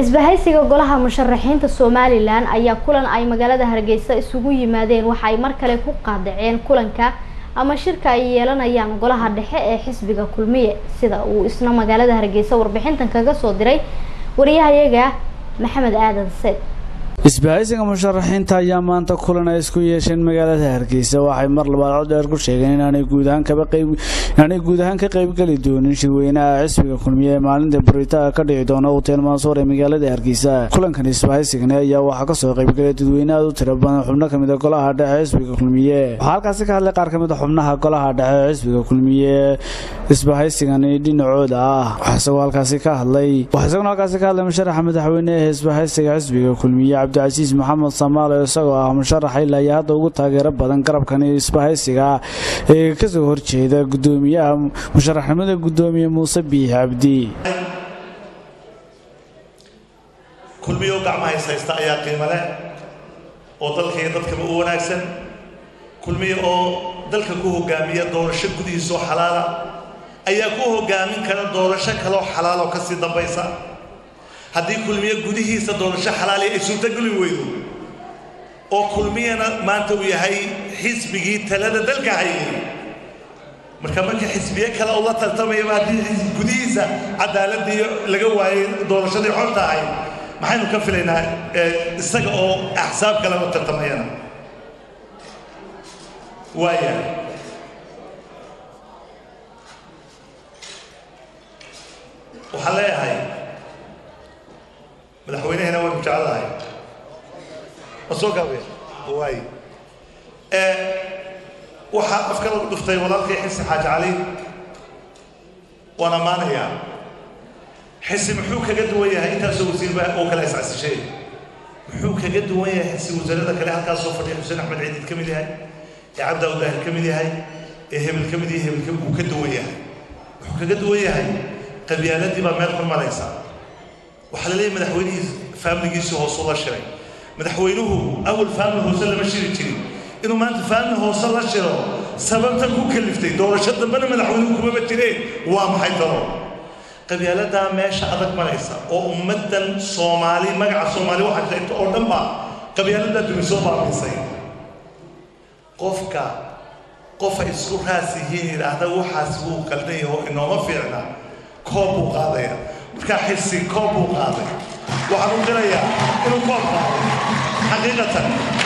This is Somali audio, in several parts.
isbahaysiga golaha musharaxiinta somalilan ayaa kulan ay magaalada hargeysa isugu yimaadeen waxa ay mar kale ku qaadaceen kulanka ama shirka ay yeelanayaan golaha dhexe ee xisbiga kulmiye sida uu isna magaalada hargeysa warbixintan kaga soo diray wariyahayaga maxamed aadan seed isbahaysiga musharaxiinta ayaa maanta kulan ay isku yeesheen magaalada hargeysa waxay mar labaad cod dheer ku sheegeen inaanay guud ahaan kaba qayb inaanay guud ahaan ka qaybgeli doonin shirweynaha xisbiga kulmiye ee maalinta buritaa ka dhici doona hotel mansuur ee magaalada hargeysa kulankan isbahaysigani ayaa waxaa kasoo qaybgalay dadweyne aad u tiro badan xubno kamid a golaha dhexe xisbiga kulmiye waxaa halkaasi ka hadlay qaar kamid a xubnaha golaha dhexe xisbiga kulmiye isbahaysigani dhinacooda ah isagoo halkaasi ka hadlay waxaa isaguna halkaasi ka hadlay musharaxa madaxweyne ee isbahaysiga xisbiga kulmiye cabdicasiis maxamed samaale isagoo ah musharaxa ilaa iyo hadda ugu taageero badan garabkani isbahaysiga ee kasoo horjeeda gudoomiyaha musharaxnimada gudoomiye muuse biix cabdi kulmiyo gacmahays haysta ayaa qiimo leh oo dalka iyo dadkaba u wanaagsan kulmiyo oo dalka ku hogaamiya doorasho gudihiisoo xalaala ayaa ku hogaamin kara doorasho kaloo xalaaloo kasii dambaysa haddii kulmiye gudihiisa doorasho xalaali ay suurtogeli weydo oo kulmiyana maanta uu yahay xisbigii talada dalka hayay marka marka xisbiye kale ula tartamayaba haddii gudihiisa cadaaladii laga waayay doorashadii xorta ahayd maxaynu ka filaynaa isaga oo axsaab kale la tartamayana waaya waxaan leeyahay madaxweynehena waanu jecelahay ma soo gaabaya waay waxaa afka lagu dhuftay walaalkay xisi xaaji cali waan ammaanayaa xisi muxuu kaga duwan yahay intaasoo wasiirba oo kale iscasishay muxuu kaga duwan yahay xisi wasaarada kale halkaasoo fadhiya xuseen axmed ciidid ka mid yahay ee cabdi awdaahir ka mid yahay ee hebel ka mid yahay hebel wuu ka duwan yahay wuxuu kaga duwan yahay qabyaaladii baa meel ku maraysa waxaa la leeyahay madaxweynihii faamiligiisii hoosuu la shiray madaxweynuhu awal faamili hoose lama shiri jirin inuu maanta faamili hoose la shiro sababta ku kaliftay doorasho dambena madaxweynuhu kumaba jireen waa maxay talo qabyaaladaa meesha adag maraysa oo ummaddan soomaali magaca soomaali waxaa sheegta oo dhan baa qabyaaladaa dumi soo baabiisay qofka qofa isku raas yihiin yidhaahda waxaas wuu qaldan yahay oo inooma fiicna koob buu qaadaya markaa xirsi koob buu qaaday waxaan u dirayaa inuu koob qaaday xaqiiqatan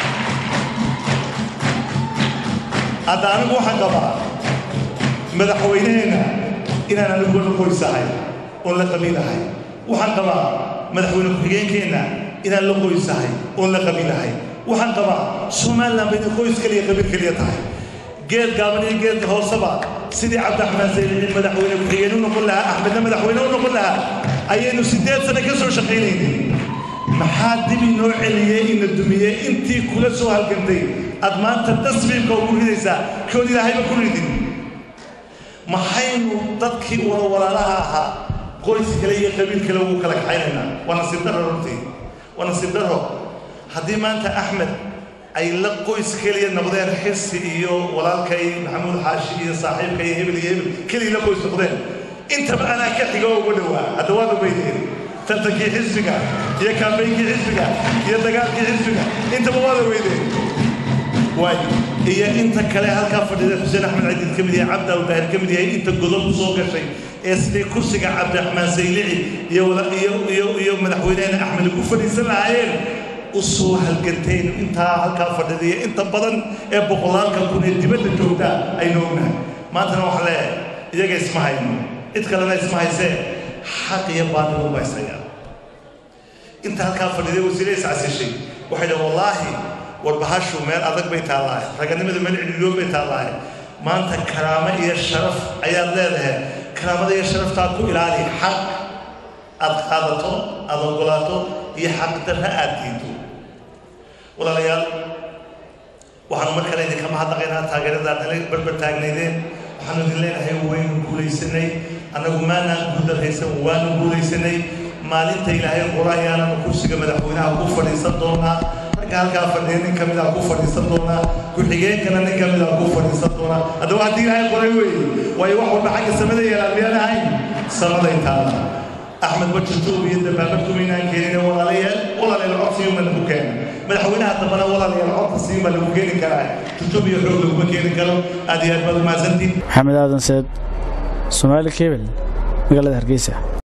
hadda anigu waxaan qabaa madaxweyneheenna inaan anigu la qoysahay oon la qabiilahay waxaan qabaa madaxweyne ku-xigeenkeenna inaan la qoysahay oon la qabiilahay waxaan qabaa somaliland ba inay qoys keliya qabiil keliya tahay geed gaaban iyo geedka hooseba sidii cabdiraxmaan sayidin madaxweyne ku-xigeen u noqon lahaa axmedna madaxweyne u noqon lahaa ayaynu siddeed sano ka soo shaqaynaynay maxaa dib inoo celiyey ina dumiyey intii kula soo halgantay aad maanta tasbiibka ugu ridaysaa kood ilaahayba ku ridin maxaynu dadkii wada walaalaha ahaa qoys kale iyo qabiil kale ugu kala kaxaynaynaa waa nasiib darro runtii waa nasiib darro haddii maanta axmed ay la qoys keliya noqdeen xirsi iyo walaalkay maxamuud xaashi iyo saaxiibka iyo hebel iyo hebel keliya la qoys noqdeen intaba anaa ka xiga oo uga dhowaa hadda waad ogeydeen tartankii xisbiga iyo kaambeynkii xisbiga iyo dagaalkii xisbiga intaba waad ogeydeen waay iyo inta kale halkaa fadhida xuseen axmed cadiid ka mid yahay cabdi awdaahir ka mid yahay inta godob ku soo gashay ee sidii kursiga cabdiraxmaan saylici iyo iyo iyo iyo madaxweynehena axmed ku fadhiisan lahaayeen usoo halganteen intaa halkaa fadhidiya inta badan ee boqolaalka kun ee dibadda joogta aynu ognahay maantana waxaa leeyahay iyaga isma hayno cid kalena isma haysee xaq iyo baadil u haysaya inta halkaa fadhiday wasiire iscasishay waxay dhahen wallaahi warbahashu meel adag bay taallaahay raganimada meel cidhiidhoon bay taallaahay maanta karaamo iyo sharaf ayaad leedahay karaamada iyo sharaftaa ku ilaali xaq aad qaadato aad ogolaato iyo xaq darra aad diido walaalayaal waxaanu mar kale idinka mahadnaqaynaa taageeradaa dhalay barbar taagnaydeen waxaanu idin leenahay waynu guulaysanay annagu maanaan guuldarraysan waanu guulaysanay maalinta ilaahay qora ayaananu kursiga madaxweynaha ku fadhiisan doonaa ragga halkaa fadhiya nin ka mid ah ku fadhiisan doonaa ku-xigeenkana nin ka mid ah ku fadhiisan doonaa haddaba haddii ilaahay qoray weeye waayo wax walba xagga samada yeelaan miyaan ahayn samaday taala axmed bajirtuub iyo dabaabartumaynaan keenin keena madaxweynaha dambana walaalayaal codka siin baa lagu keeni karaa tutub iyo xoog laguma keeni karo aad iyo aad baad umahadsantiin maxamed aadan seed soomaali kebel magaalada hargeysa